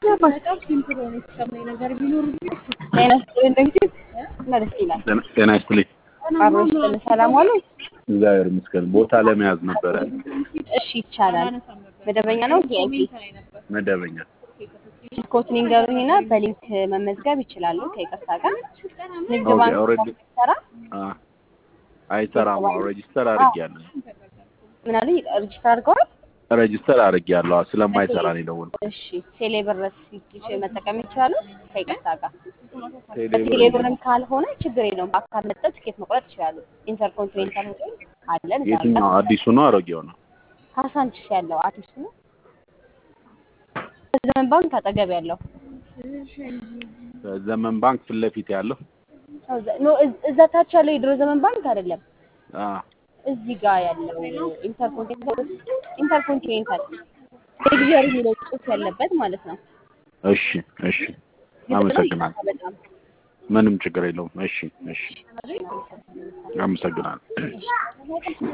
ጤና ይስጥልኝ። አብሮሽ ሰላም ዋሉ። እግዚአብሔር ይመስገን። ቦታ ለመያዝ ነበረ። እሺ ይቻላል። መደበኛ ነው ቪአይፒ መደበኛ ስልኮትን ይንገሩኝና በሊንክ መመዝገብ ይችላሉ። ከይቅርታ ጋር ንግድ ኦኬ፣ ባንክ ኦልሬዲ ሰራ አ አይሰራም። አዎ ሬጂስተር አድርጌያለሁ። ምን አሉኝ? ሬጅስተር አድርገዋል። ሬጂስተር አድርጌያለሁ። አዎ፣ ስለማይሰራ ነው የደወልኩት። እሺ ቴሌብር ስልክ መጠቀም ይችላሉ። ከይቅርታ ጋር ቴሌብር ቴሌብርም ካልሆነ ችግር የለውም። በአካል መጥተው ትኬት መቁረጥ ይችላሉ። ኢንተርኮንቲኔንታል ሆቴል አለን። እዛ የትኛው ጋር አዲሱ ነው አሮጌው ነው? ካሳንቺስ ያለው አዲሱ ነው። ዘመን ባንክ አጠገብ ያለው ዘመን ባንክ ፊት ለፊት ያለው ኖ እዛ ታች ያለው የድሮ ዘመን ባንክ አይደለም። አ እዚህ ጋር ያለው ኢንተርኮንቲኔንታል ኢንተርኮንቲኔንታል ሌግዠሪ የሚለው ጽሑፍ ያለበት ማለት ነው። እሺ፣ እሺ፣ አመሰግናለሁ። በጣም ምንም ችግር የለውም። እሺ፣ እሺ፣ አመሰግናለሁ።